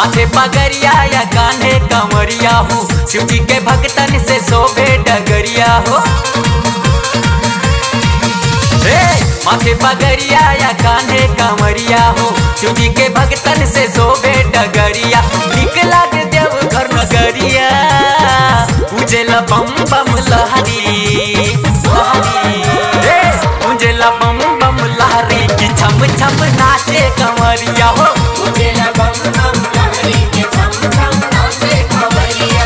माथे पगरिया या कान्हे कंवरिया हो शिव जी के भक्तन से शोभे डगरिया हो हे माथे पगरिया या कान्हे कंवरिया हो शिव जी के भक्तन से शोभे डगरिया निकला के देव घर नगरिया उजला बम बम लहरी लहरी हे उजला बम बम लहरी की छम छम नाचे कंवरिया हो उजला बम बम लहरी के छम छम नाचे कंवरिया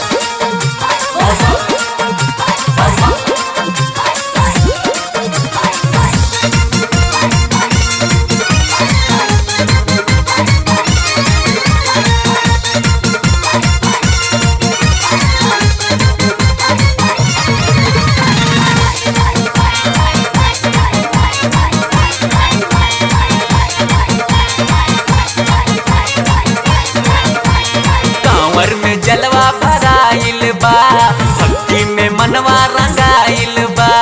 कांवर में जलवा भराइल बा भक्ति में मनवा रंगाइल बा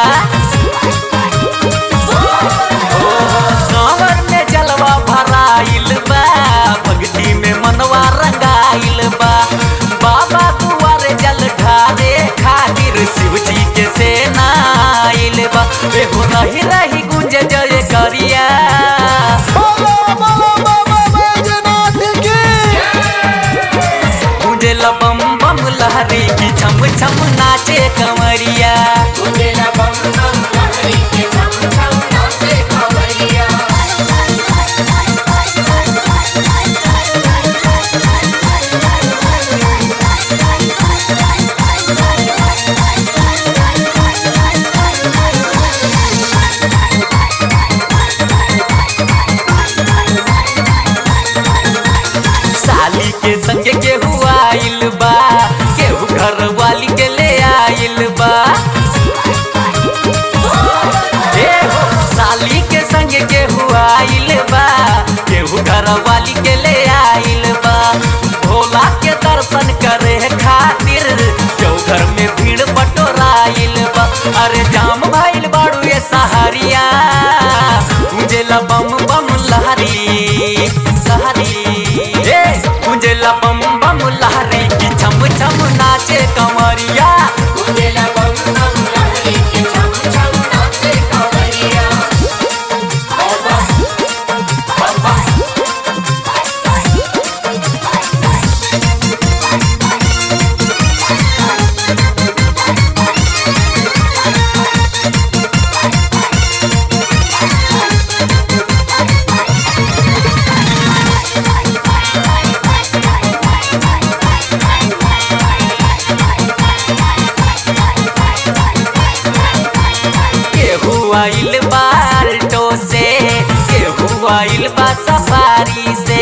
ओ, कांवर में जलवा भराइल बा भक्ति में मनवा रंगाइल बा बाबा दुआरे जल ढारे खातिर शिव जी के सेना आइल बा एगो रही रही गुंज जय करिया बोलो बोलो बाबा बैजनाथ की उजला बम बम लहरी की छम छम नाचे कंवरिया उजला बम बम लहरी के छम छम नाचे कंवरिया साली के संग केहू आइल बा केहू घर वाली के ले आइल बा ए हो साली के संग केहू आइल बा केहू घर वाली के ले आइल बा भोला के दर्शन करे खातिर केहू घर में भीड़ बटोराइल बा अरे जाम भइल बाड़ू ये सहारिया उजला बम बम लहरी लहरी ए उजला बम बम लहरी की छम छम नाचे कंवरिया उजला बम बम लहरी के छम छम नाचे कंवरिया केहू आइल बा अल्टो से केहू आइल बा सफारी से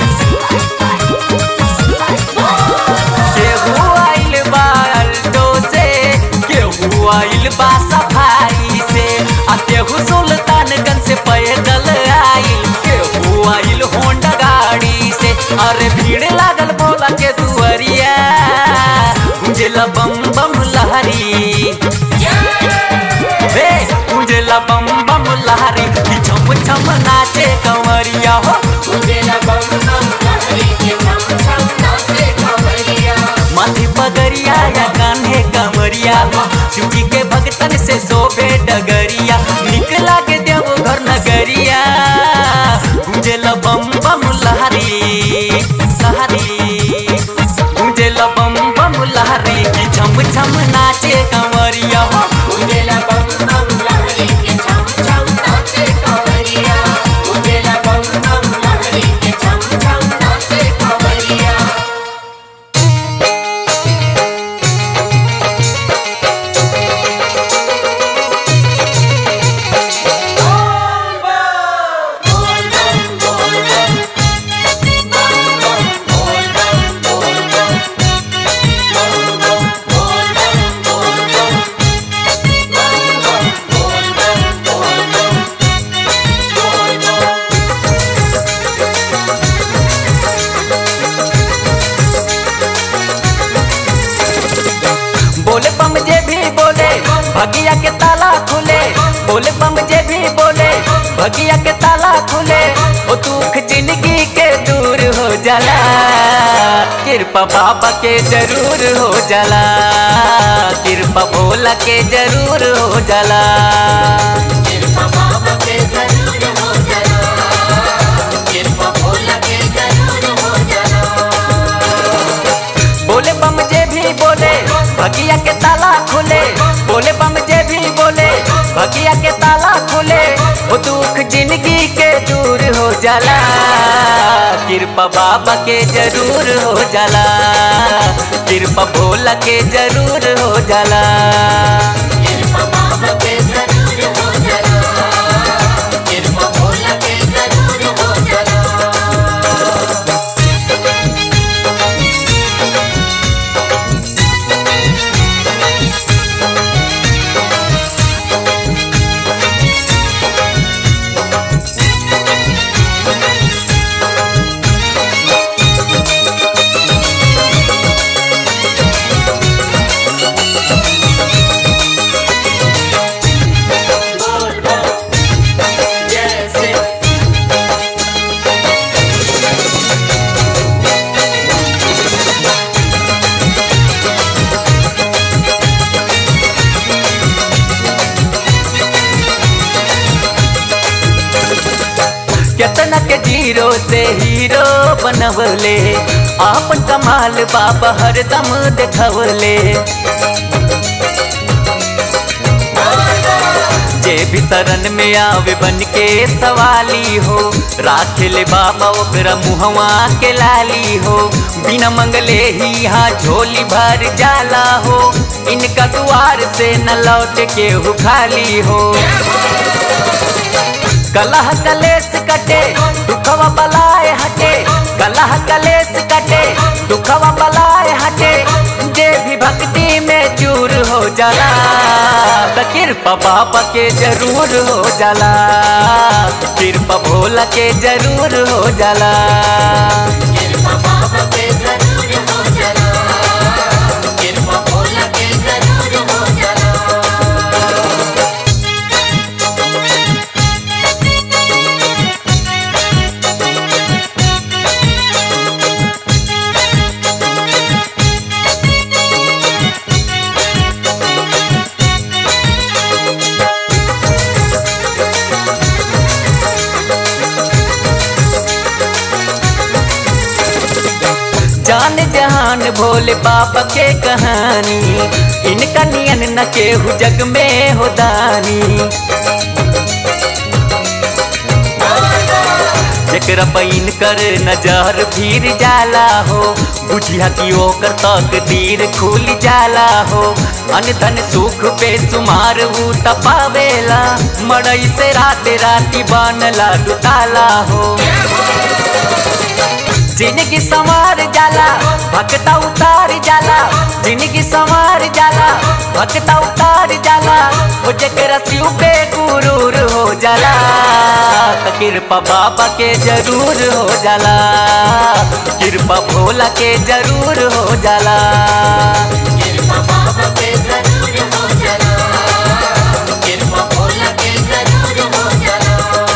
केहू आइल बा अल्टो से केहू आइल बा सफारी से आ केहू सुल्तानगंज से पैदल आइल केहू आइल होंडा गाड़ी से अरे भीड़ लागल भोला के दुआरिया गुंजला बम बम लहरी रे उजला बम बम लहरी की छम छम नाचे कंवरिया हो उजला बम बम लहरी के छम छम नाचे कंवरिया माथी पगरिया या कान्हे कंवरिया हो शिव जी के भक्तन से शोभे डगरिया निकला के देव घर नगरिया उजला बम बम लहरी लहरी उजला बम बम लहरी की छम छम नाचे कंवरिया हो उजला बम बम लहरी के छम छम नाचे कंवरिया उजला बम बम लहरी के छम छम नाचे कंवरिया बोले बम जे भी बोले भगिया के ताला खुले बोले बम जे भी बोले भगिया के ताला खुले ओ दुख जिंदगी के दूर हो जाला कृपा बाबा के जरूर हो जाला कृपा भोला के जरूर हो जाला कृपा बाबा के जरूर हो जाना कृपा भोला के जरूर हो जाना बोले बम जे भी बोले भगिया के ताला खुले बोले बम जे भी बोले भगिया के ताला खुले वो दुख जिंदगी के दूर हो जाला कृपा बाबा के जरूर हो जाला कृपा भोला के जरूर हो जाला कृपा बाबा के जरूर हो जाना कृपा भोला के जरूर हो जाना बोल बम जैसे केतना के जीरो से हीरो बनवले आपन कमाल बाबा हरदम देखवले जे भी शरण में आवे बन के सवाली हो राख ले बाबा ओकरा मुहवा के लाली हो बिना मंगले ही यहाँ झोली भर जाला हो इनका द्वार से न लौट के हु खाली हो कलह कलेस कटे दुखवा बलाए हटे कलह कलेस कटे दुखवा बलाए हटे जे भी भक्ति में चूर हो जाला त कृपा बाबा के जरूर हो जाला कृपा भोला के जरूर हो जाला कृपा बाबा के जरूर हो जाना कृपा भोला के जरूर हो जाना जान जहान भोले बाबा के कहानी इनका नियन न केहू जग में हो दानी जकरा पैन कर नजर फिर जाला हो बुझिया कि ओकर तकदीर खुल जाला हो अन धन सुख पे सुमार ऊ तपावेला मड़ई से रात राती बनला डुटाला हो जिंदगी संवार जाला भक्ता उतार जाला जिंदगी संवार जाला भक्ता उतार जाला वो जकरा शिव पे गुरूर हो जाला त कृपा बाबा के जरूर हो जाला कृपा भोला के जरूर हो जाला कृपा बाबा के जरूर हो जाना कृपा भोला के जरूर हो जाना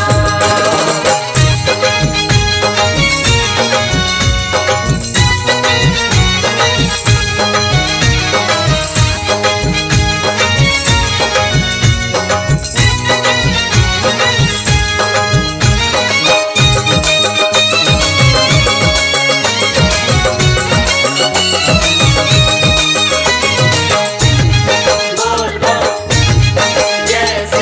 बोल बम जैसे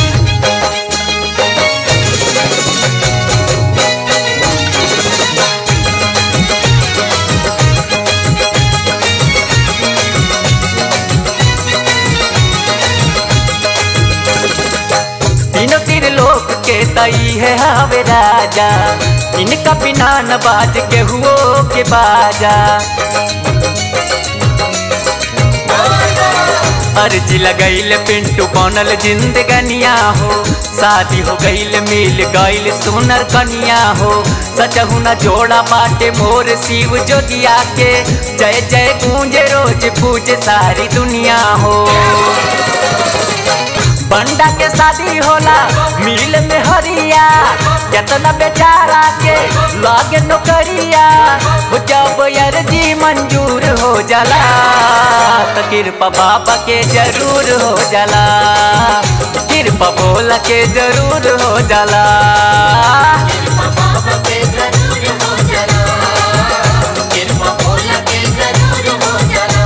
तीनों तीर लोक के तई है हावे राजा इनका बिना न बाज के हुओ के बाजा अर्जी लगैल पिंटू बनल जिंदगनिया हो शादी हो गईल मिल गईल सुनर कनिया हो सचहु न जोड़ा बाटे मोर शिव जोगिया के जय जय गूंजे रोज पूजे सारी दुनिया हो बंडा के शादी होला मिल में हरिया केतना बेचारा के लागे नौकरिया हो जब अर्जी मंजूर हो जाला तो कृपा बाबा के जरूर हो जाला कृपा बोला के जरूर हो जाला कृपा बाबा पे जरूर हो जाना कृपा भोला के जरूर हो जाना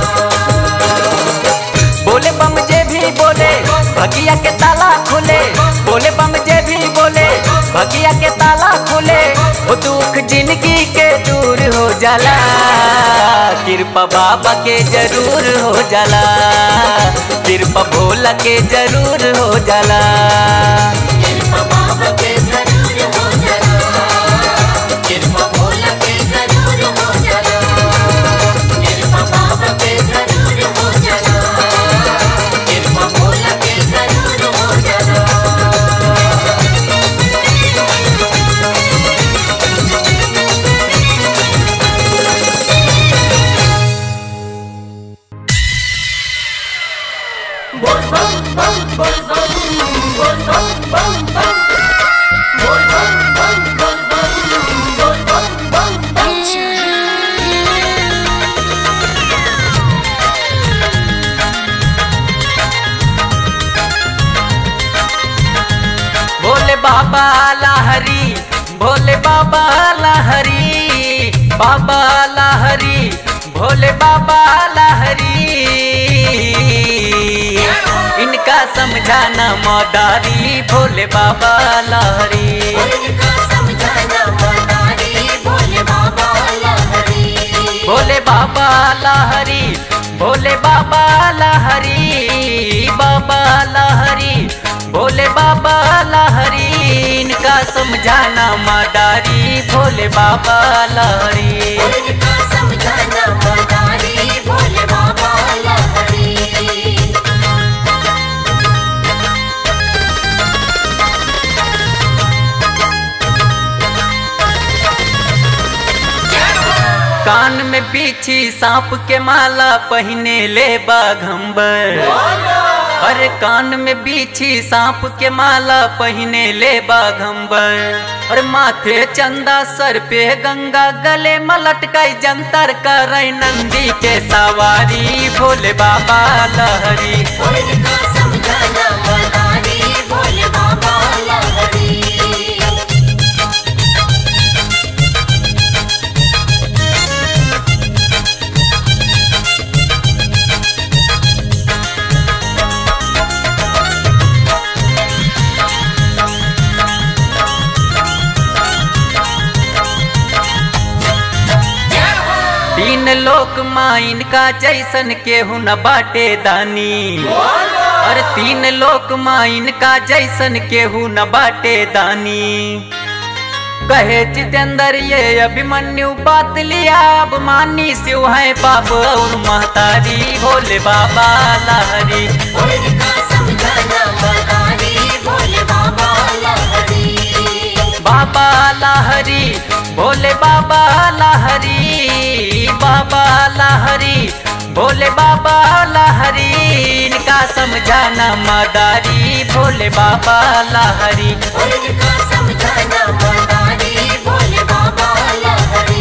बोले बम जे भी बोले भगिया के ताला खुले बोले बम जे भी बोले भगिया के ताला खुले वो दुख जिंदगी के दूर हो जाला कृपा बाबा के जरूर हो जाला कृपा भोला के जरूर हो जाला कृपा बाबा पे जरूर हो जाना कृपा भोला के जरूर हो जाना कृपा बाबा पे जरूर हो जाना कृपा भोला के जरूर हो जाना बोल बम बम बोल बम बोल बम बम बम बोल बम बम बोल बम बोल बम बम बम भोले बाबा लहरी भोले बाबा लहरी बाबा लहरी भोले बाबा लहरी इनका समझाना मदारी भोले बाबा लहरी उनका समझाना मदारी भोले बाबा लहरी भोले बाबा लहरी भोले बाबा लहरी बाबा लहरी भोले बाबा लहरी इनका समझाना मदारी भोले बाबा लहरी उनका समझाना मदारी भोले बाबा लहरी कान में पीछी सांप के माला पहने ले बाघम्बर अरे कान में बीछी सांप के माला पहने ले बाघम्बर और माथे चंदा सर पे गंगा गले मलटकाई जंतर करे नंदी के सवारी भोले बाबा लहरी उनका समझाना मदारी भोले बाबा लहरी तीन लोक माइन का जैसन केहू न बाटे दानी और तीन लोक माइन का जैसन केहू न बाटे दानी कहे जितेंद्र ये अभिमन्यु बात लिया अब मानी शिव है बाप और महतारी भोले बाबा लहरी उनका समझाना मदारी भोले बाबा लहरी बाबा लहरी भोले बाबा लहरी बाबा लहरी भोले बाबा लहरी इनका समझाना मदारी भोले बाबा लहरी उनका समझाना मदारी भोले बाबा लहरी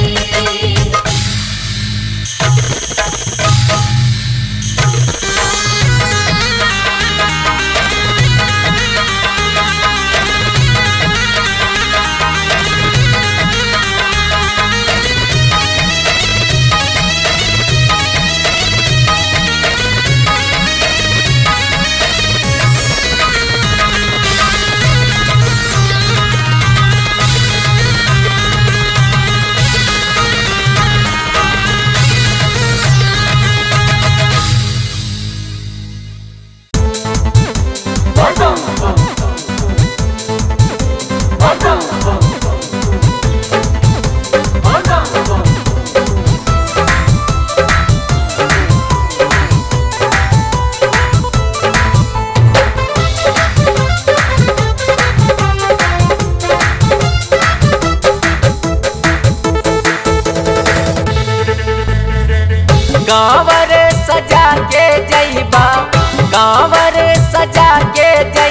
गाँवर सजा के जईबा गाँवर सजा के जई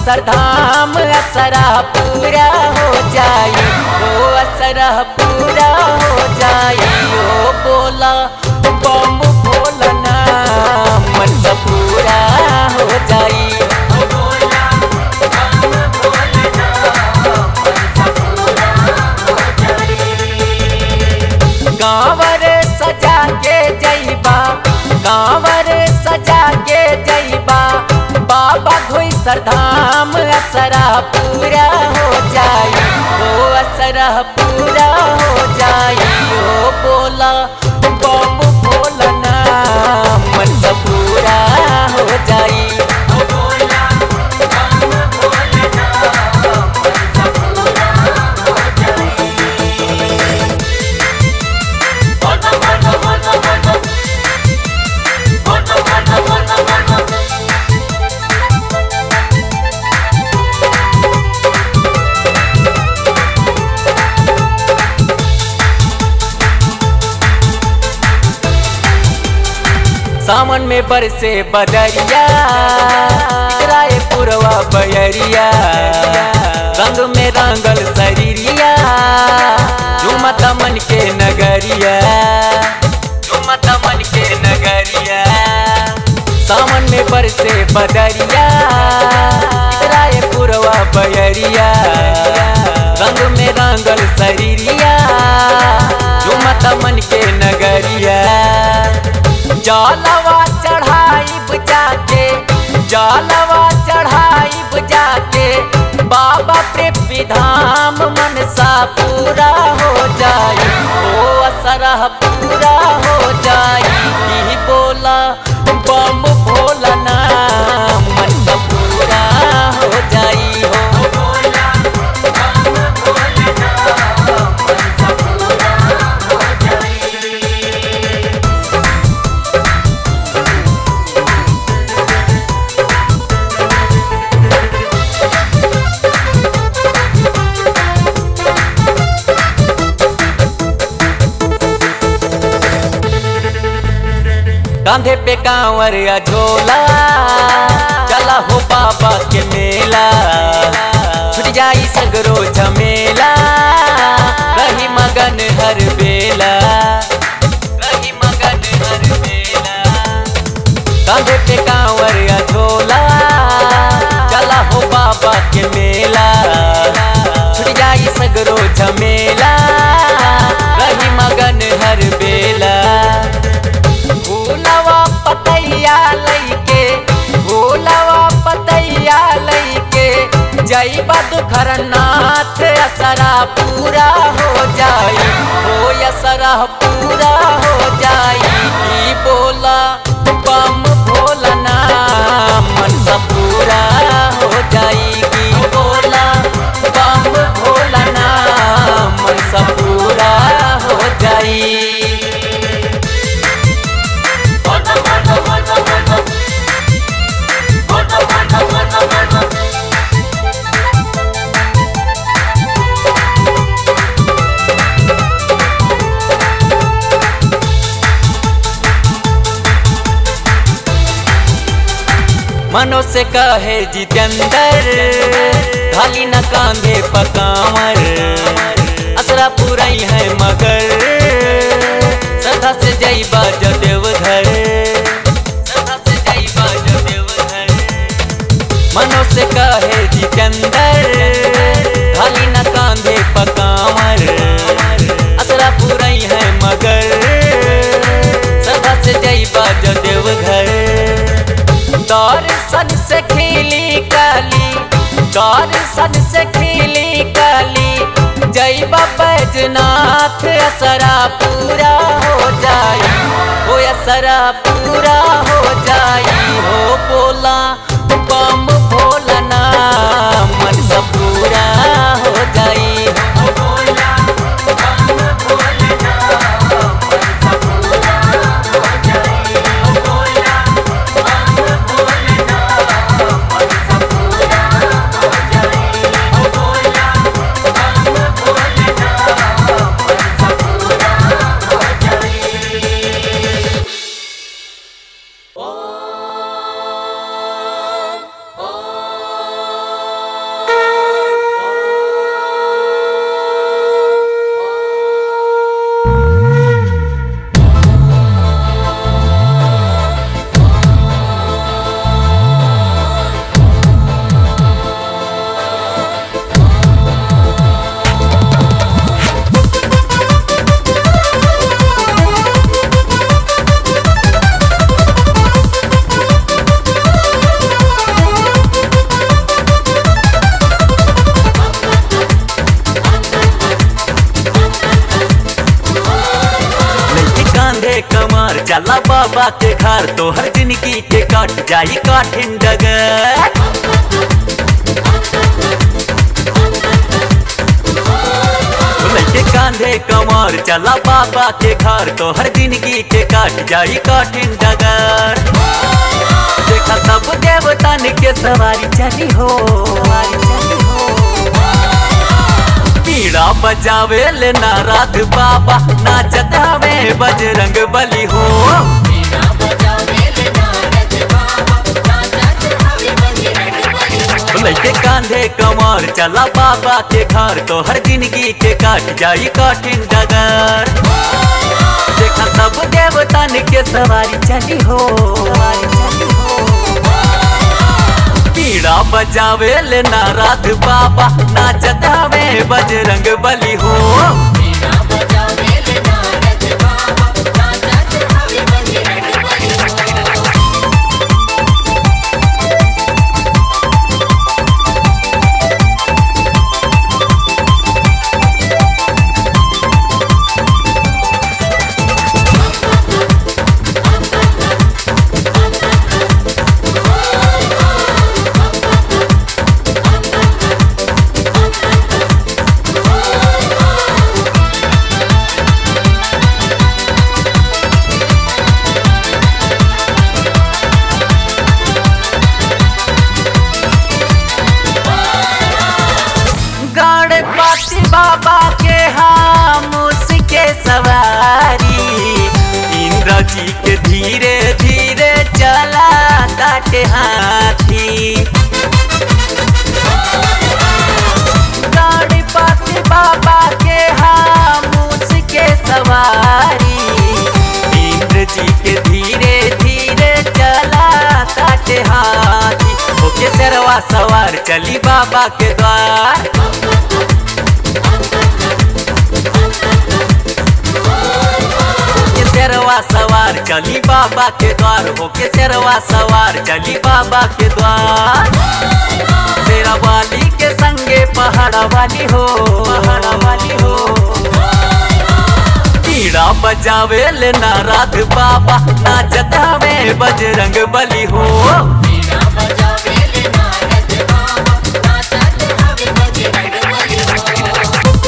सरधाम असरा पूरा हो जाई ओ असरा पूरा हो जाई ओ बोला बम बोलना मन सा पूरा हो जाई गाँवर सजा के जईबा गाँवर सजा के जईबा बाबा धोई सरधाम असरा पूरा हो जाई ओ असरा पूरा हो जाई ओ बोला बम बोलना मन सा पूरा हो जाई सावन में बरसे बदरिया इतराए पुरवा बयरिया रंग में रंगल शरीरिया झुमत मन के नगरिया झुमत मन के नगरिया सावन में बरसे बदरिया इतराए पुरवा बयरिया रंग में रंगल शरीरिया झुमत मन के नगरिया जलवा चढ़ाई जाके जलवा चढ़ाई जाके बाबा पे धाम मन सा पूरा हो जाई ओ असरा पूरा हो जाई ई बोला बम भोलना मन सा पूरा हो जाई हो कांधे पे कांवर या झोला चला हो बाबा के मेला छुट जाई सगरो झमेला रही मगन हर बेला रही मगन हर बेला कांधे पे कांवर या झोला चला हो बाबा के मेला छुट जाई सगरो झमेला रही मगन हर बेला भूलवा पतैया लैके भूलवा पतैया लैके जईबा दुखरनाथ असरा पूरा हो जाई हो असरा पूरा हो जाई ई बोला बम भोलना मन सा पूरा हो जाई की बोला बम भोलना मन सा पूरा हो जाई मनो से कहे जितेंद्र खाली न कांधे पकावर असरा पुरई है मगर सदा से जईबा जदेव घर सदा से जईबा जदेव घर मनो से कहे जितेंद्र खाली न कांधे पकावर असरा पुरई है मगर सदा से जईबा जदेव घर दर्शन से खिली कली दर्शन से खिली कली जय बैजनाथ असरा पूरा हो जाई हो असरा पूरा हो जाई हो बोला बम भोलना मन सब पूरा हो जाई हो बोला बम भोलना मन सब पूरा हो जाई हो बोला कमर चला बाबा के घर तोहर जिंदगी के कट जाई कठिन डगर लइके कांधे कमर चला बाबा के घर तोहर जिंदगी के कट जाई कठिन डगर देखा सब देवतन के सवारी चली हो सवारी चली हो पीड़ा बजावे ले नारद बाबा नाचत हवे बजरंग बली हो मीरा बजावे ले नारद बाबा नाचत हवे बजरंग बली लइके कांधे कमर चला बाबा के घर तोहर जिंदगी के कट जाई कठिन डगर देखा सब देवतन के सवारी चली हो सवारी चली हो पीड़ा बजावे ले नारद बाबा नाचत हवे बजरंग बली हो मीरा बजावे ले नारद बाबा नाचत हवे बजरंग बली गणपति बाबा के हम उसके सवारी इंद्र जी के धीरे धीरे चला ताटे हाथी गणपति बाबा के हम उसके सवारी इंद्र जी के धीरे धीरे चला ताटे हाथी ओके सरवा सवार चली बाबा के द्वार के शेरवा सवार चली बाबा के द्वार होके शेरवा सवार चली बाबा के द्वार शेरा वाली के संगे पहाड़ा वाली हो पहाड़ा वाली हो पीड़ा बजावे ले नारद बाबा नाचत हवे बजरंग बली हो मीरा बजावे ले नारद बाबा नाचत हवे बजरंग बली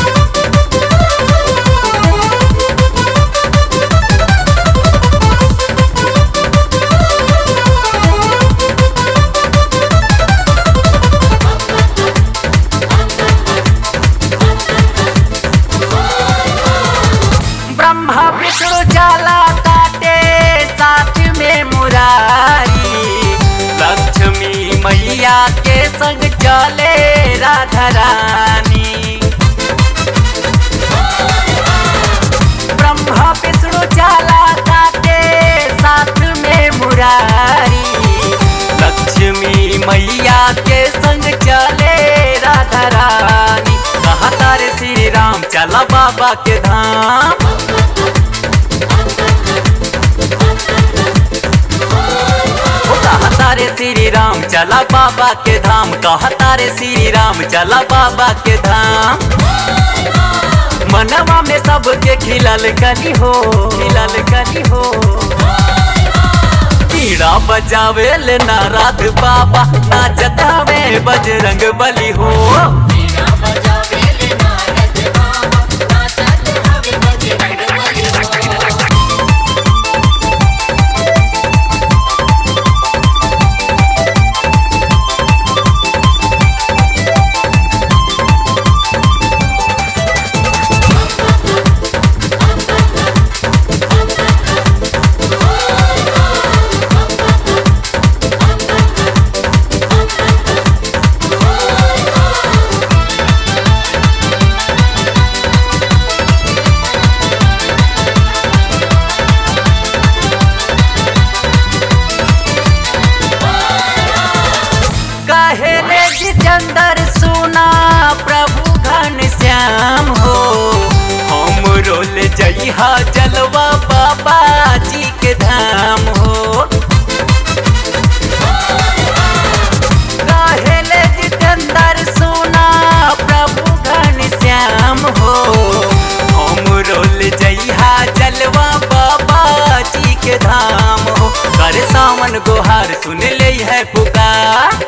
ब्रह्मा विष्णु चला काटे साथ में मुरारी लक्ष्मी मैया के संग चले राधा रानी ब्रह्मा विष्णु चला काटे साथ में मुरारी लक्ष्मी मैया के संग चले राधा रानी कहा तारे श्री राम चला बाबा के धाम ओ कहा तारे श्री राम चला बाबा के धाम कहा तारे श्री राम चला बाबा के धाम मनवा में सबके खिलल कली हो खिलल कली हो पीड़ा बजावे ले नारद बाबा नाचत हवे बजरंग बली हो मीरा बजावे ले नारद बाबा नाचत हवे बजरंग बली कहेले जितेंद्र सुना प्रभु घन श्याम हो हम रोल जइहा जलवा बाबा जी के धाम हो कहेले जितेंद्र सुना प्रभु घन श्याम हो हम रोल जइहा जलवा बाबा के धाम हो करे सावन गोहार सुन ले है पुकार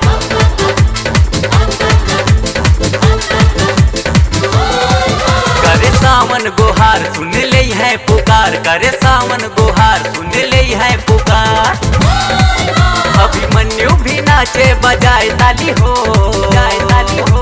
करे सावन गोहार सुन ले है पुकार करे सावन गोहार सुन ले है पुकार अभिमन्यु भी नाचे बजाए ताली हो बजाए ताली हो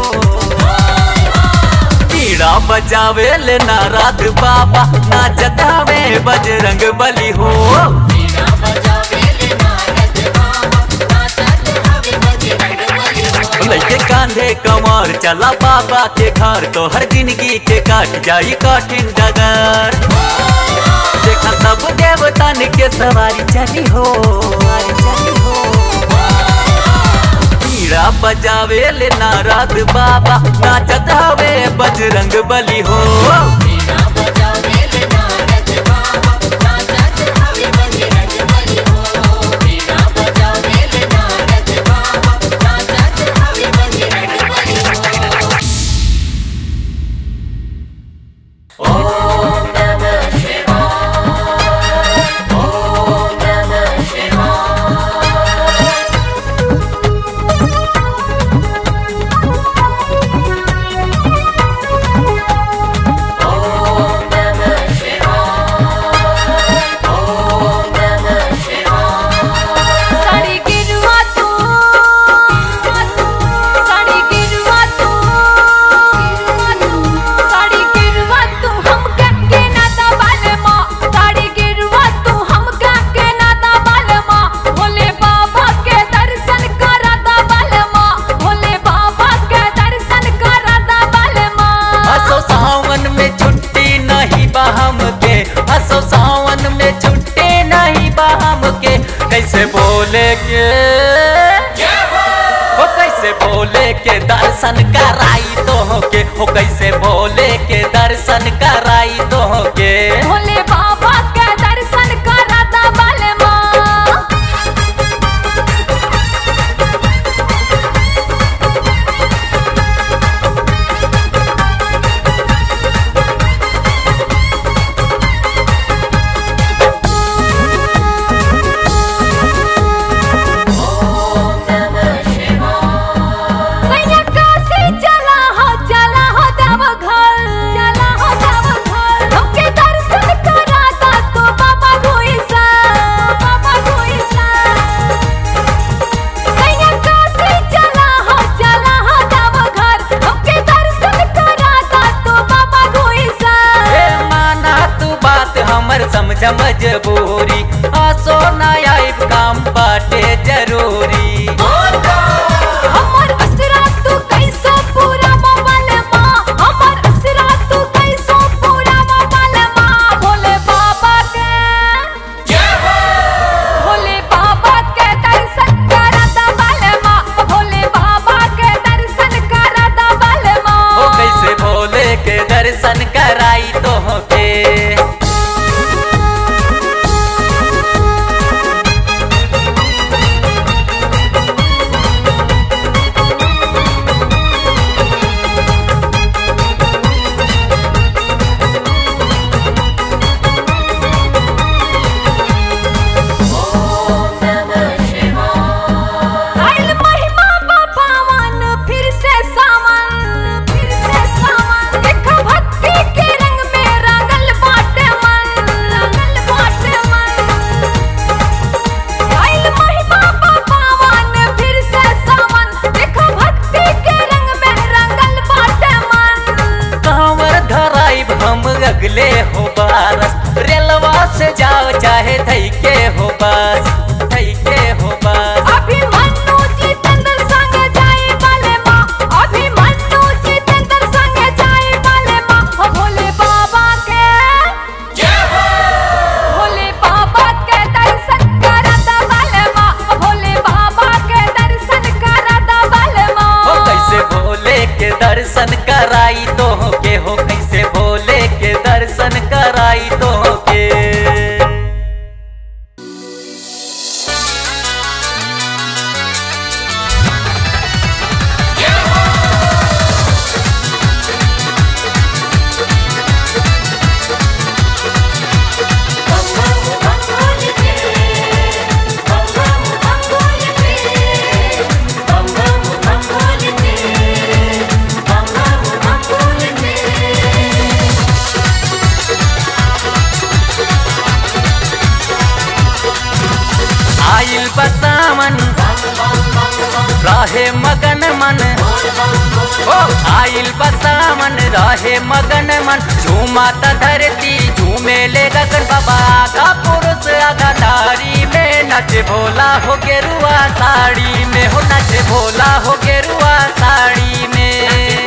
पीड़ा बजावे ले नारद बाबा नाचत हवे बजरंग बली हो वीणा बजावे ले नारद बाबा नाचत हवे बजरंग बली हो लइके कांधे कमर चला बाबा के घर तो हर जिंदगी के काट जाई कठिन डगर देखा सब देवतन के सवारी चली हो सवारी चली हो पीड़ा बजावे ले नारद बाबा नाचत हवे बजरंग बली हो वीणा बजावे ले नारद बाबा नाचत हवे बजरंग बली हो वीणा बजावे ले नारद बाबा नाचत हवे बजरंग बली हो ओम नमः शिवाय ओम नमः शिवाय ओम नमः शिवाय ओम नमः शिवाय साड़ी गिरवा तू साड़ी गिरवा तू साड़ी गिरवा तू हमका के नाता बाले माँ साड़ी गिरवा तू हमका के नाता बाले माँ भोले बाबा के दर्शन कराता बाले माँ भोले बाबा के दर्शन कराता बाले माँ हसो सावन में छुट्टी नहीं बहम के हसो सावन में छुट्टी नहीं बहम के कैसे बोले के हो कैसे बोले के दर्शन कराई तो हो के हो कैसे बोले के दर्शन कराई तो हो के भोले बाबा के दर्शन कराता बाले माँ ओम नमः शिवाय सैया काशी चला हो चला हो देव घर चला हो देव घर हमके दर्शन कराता तो बाबा घुइसा बाबा घुइसा सैया काशी चला हो चला हो देव घर हमके दर्शन कराता तो बाबा घुइसा ए माना तू बात हमर समझ मजबूरी आसो ना आइब काम बाटे जरूरी हमर असरा तू कैसो पूरा मोबाइल माँ हमर असरा तू कैसो पूरा मोबाइल माँ भोले बाबा के भोले बाबा के दर्शन कराता बाले माँ भोले बाबा के दर्शन कराता बाले माँ ओ कैसे भोले के दर्शन कराई तो के मगन मन ओ आइल बसामन रहे मगन मन झूमाता धरती झूमे ले गगन बाबा आधा पुरुष आधा नारी में नच भोला हो गेरुआ साड़ी में हो नच भोला हो गेरुआ साड़ी में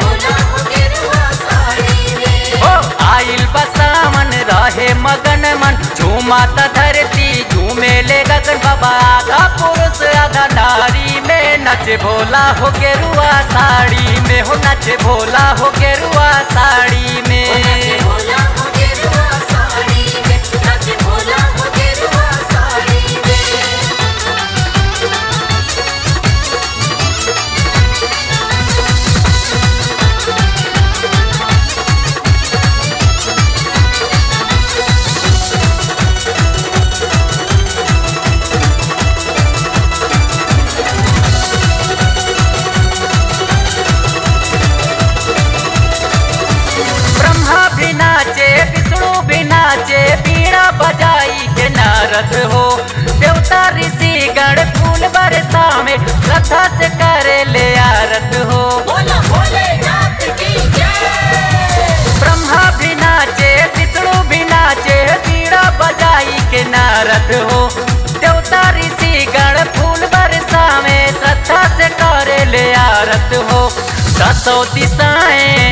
ओ आइल बसामन रहे मगन मन झूमाता धरती झूमे ले गगन बाबा आधा पुरुष आधा नारी में नच भोला हो गेरुआ साड़ी में हो नच भोला हो गेरुआ साड़ी में ब्रह्मा भी नाचे विष्णु भी नाचे बीड़ा बजाई के नारद हो देवता ऋषि गण फूल बरसा में श्रद्धा से करे ले आरत हो ब्रह्मा भी नाचे विष्णु भी नाचे बीड़ा बजाई के नारद हो देवता ऋषि गण फूल बरसा में श्रद्धा से करे ले आरत हो दसों दिशाएं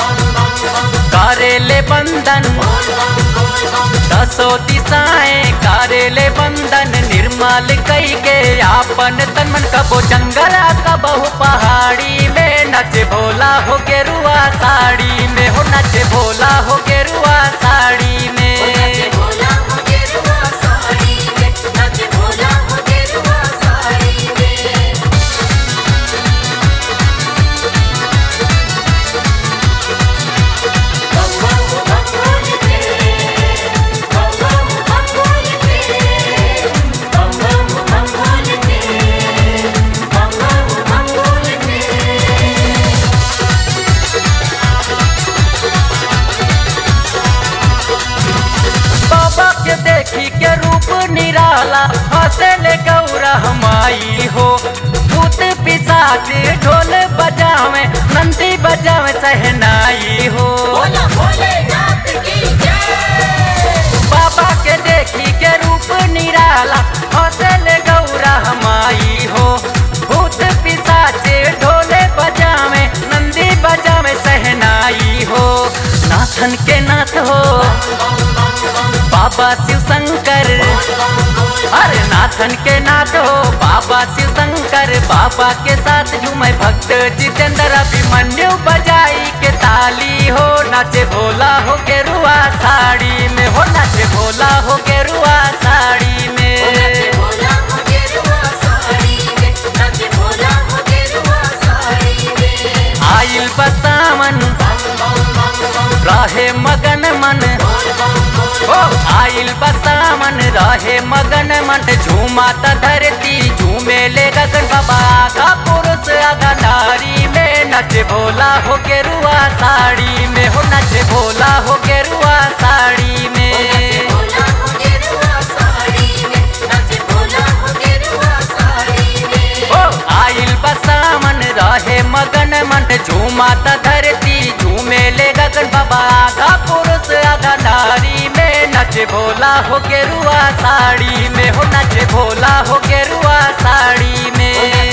करेले बंधन दसो दिशाएं करेले बंधन निर्मल कई के आपन तन मन कबो जंगल कबहू पहाड़ी में नच भोला हो गेरुआ साड़ी में हो नच भोला हो गेरुआ साड़ी में बाबा के देखी के रूप निराला हंसे ले गौरा हमाई हो भूत पिशाच ढोल बजावे नंदी बजावे सहनाई हो बाबा के देखी के रूप निराला हंसे ले गौरा हमाई हो भूत पिशाच ढोले बजावे नंदी बजावे सहनाई हो नाथन के नाथ हो बाबा शिव शंकर अरे नाथन के नाथ हो बाबा शिव शंकर बाबा के साथ झूमे भक्त जितेंद्र अभिमन्यु बजाई के ताली हो नाचे भोला हो गेरुआ साड़ी में हो नाचे भोला हो गेरुआ साड़ी में आइल बसावन रहे मगन मन ओ आइल बसावन रहे मगन मन झूमाता धरती झूमे ले गगन बाबा आधा पुरुष आधा नारी में नच भोला हो गेरुआ साड़ी में हो नच भोला हो गेरुआ साड़ी में ओ आइल बसावन रहे मगन मन झूमाता धरती झूमे ले गगन बाबा आधा पुरुष आधा नारी में नच भोला हो गेरुआ साड़ी में हो नच भोला हो गेरुआ साड़ी में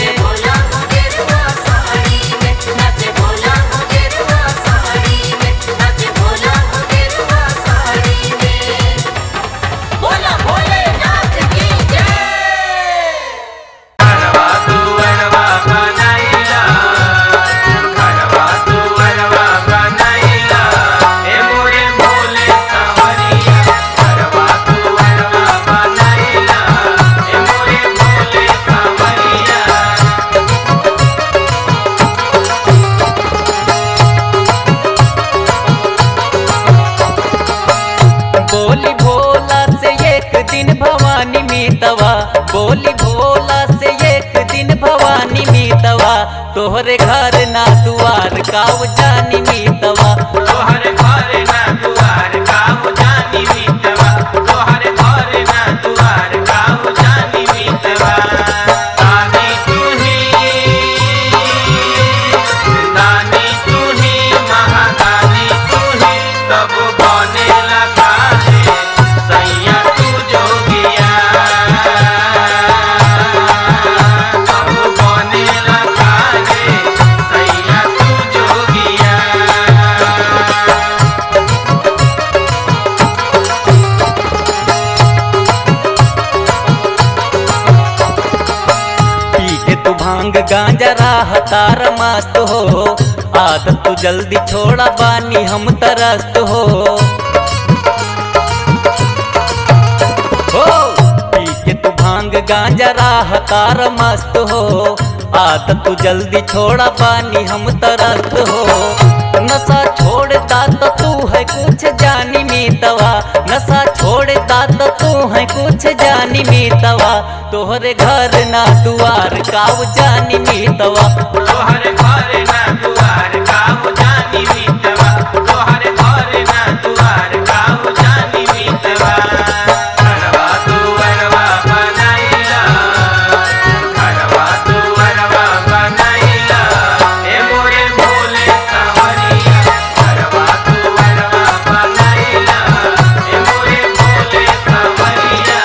बोली भोला से एक दिन भवानी मीतवा बोली भोला से एक दिन भवानी मीतवा तोहरे घर ना दुआर काव जानी मीतवा तोहर घर ना दुआर काहू जानी मीतवा तोहर घर ना दुआर काहू जानी मीतवा आमी तुही गांजा राह तार मस्त हो आदत तू जल्दी छोड़ा बानी हम तरस्त हो हो पी के तू भांग गांजा राह तार मस्त हो आदत तू जल्दी छोड़ा पानी हम तरस्त हो नशा छोड़ता तो तू है कुछ जानी मीतवा नशा छोड़ता तो तू है कुछ जानी मीतवा तोहरे घर ना दुआर काव जानी मीतवा तोहरे घर ना दुआर काहू जानी मीतवा तोहरे घर ना दुआर काहू जानी मीतवा घरवा दुआरवा बनाइला घरवा दुआरवा बनाइला ए मोरे भोले सावरिया घरवा दुआरवा बनाइला ए मोरे भोले सावरिया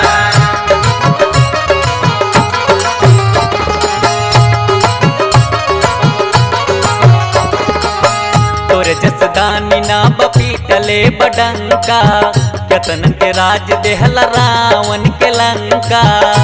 तोरे जसदानी ना बपीटले बडंका केतन के राज देहला रावण के लंका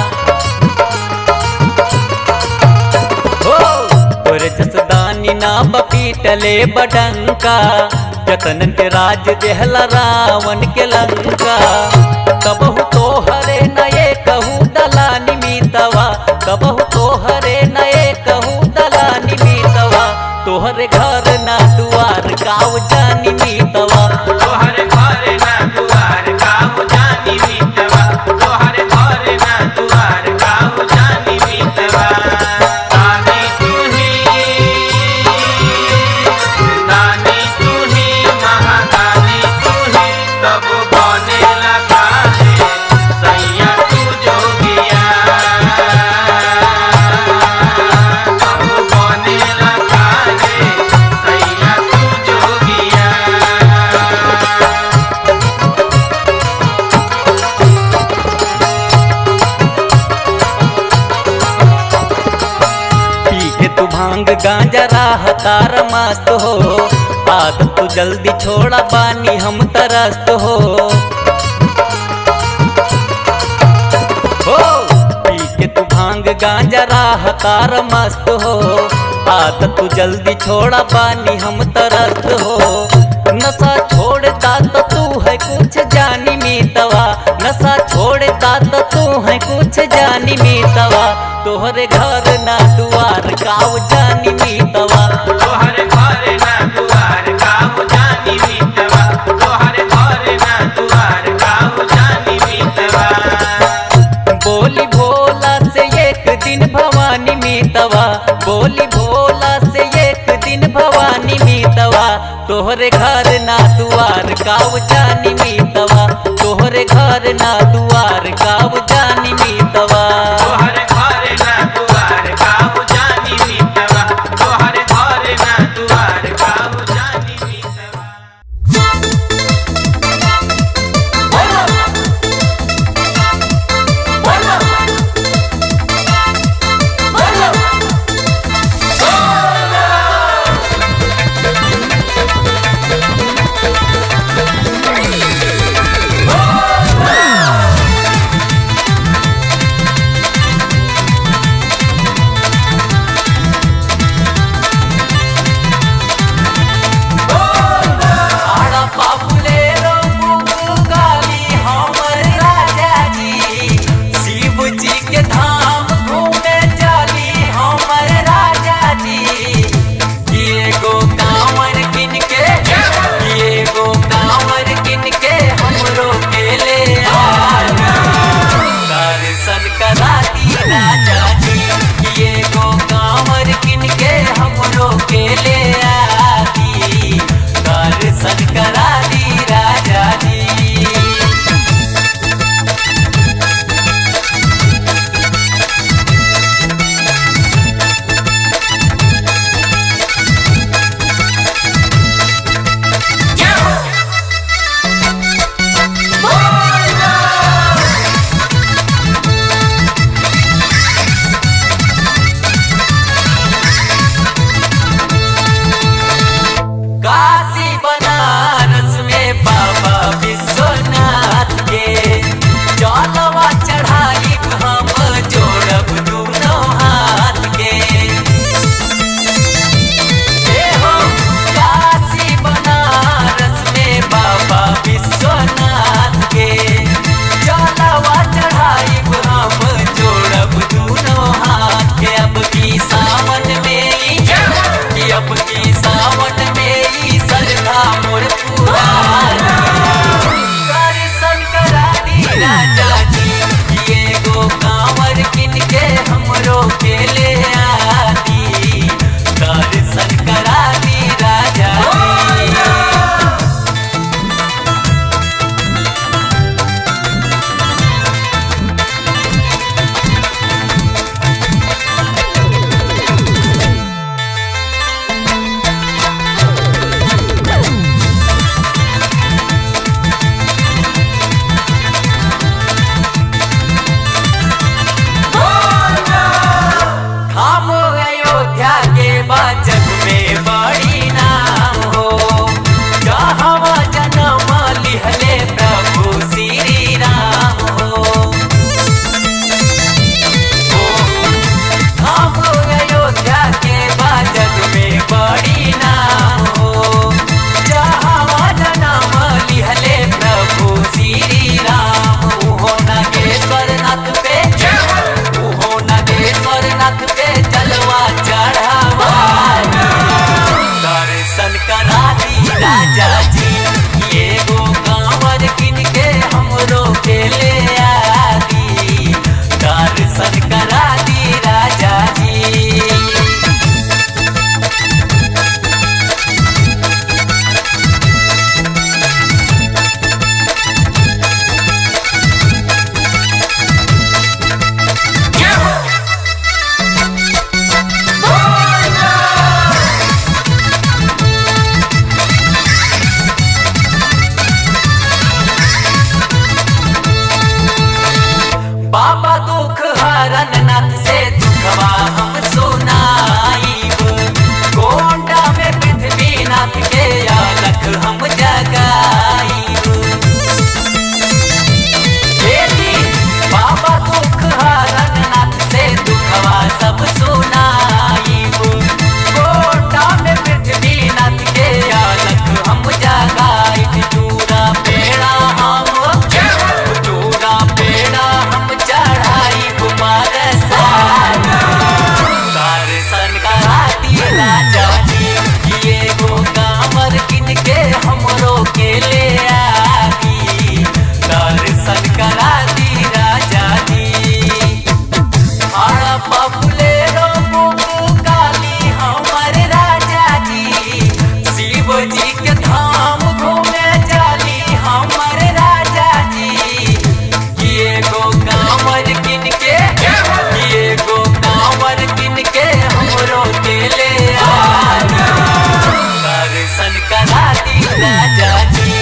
हो तोरे जसदानी ना बपीटले बडंका केतन के राज देहला रावण के लंका कबहु तोहरे नये कहू दलानी मीतवा कबहु तोहरे नये कहू दलानी मीतवा तोहरे घर ना दुआर गाँव जानी मीतवा तोहरे घर ना दुआर काहू जानी मीतवा तोहरे घर ना दुआर काहू जानी मीतवा नानी तुही नानी तुही महादानी तुही तब बने लगा दे सैया तू जोगिया तब बने लगा दे सैया तू जोगिया पी के तू भांग गांजा राह तार मस्त हो आदत तू जल्दी छोड़ा पानी हम तरस्त हो हो पी के तू भांग गांजा राह तार मस्त हो आदत तू जल्दी छोड़ा पानी हम तरस्त हो नशा छोड़ता तो तू है कुछ जानी मीतवा नशा छोड़ता तो तू है कुछ जानी मीतवा तोहरे घर ना दुआर गाँव जानी मीतवा तोहरे घर ना दुआर काहू जानी मीतवा तोहरे घर ना दुआर काहू जानी मीतवा बोली भोला से एक दिन भवानी मीतवा बोली भोला से एक दिन भवानी मीतवा तोहरे घर ना दुआर गाँव जानी मीतवा तोहरे घर ना दुआर गाँव जानी मीतवा तोहरे घर ना दुआर काहू जानी मीतवा तोहरे घर ना दुआर काहू जानी मीतवा Hey! राजा जी एगो कांवर किन के हमरो के ले आदी दर्शन करा दी राजा जी बाबा दुख हरन नाथ से दुखवा हम सुनाईब गोंडा में पृथ्वी नाथ के अलख हम जगाईब बेटी बाबा दुख हरन नाथ से दुखवा सब सुनाईब गोंडा में पृथ्वी नाथ के अलख हम जगाईब चूड़ा पेड़ा हम चूड़ा पेड़ा हम चढ़ाई कुमार दर्शन कराती राजा जी ये गो कामर किन के हमरो के ले आदी दर्शन कराती राजा जी हरा बबुले रो बुबु काली हमर राजा जी शिव जी के धाम घूमे जाली हमर राजा जी ये गो कांवर किन के ये गो कांवर किन के हमरो के ले आदी दर्शन करा दी राजा जी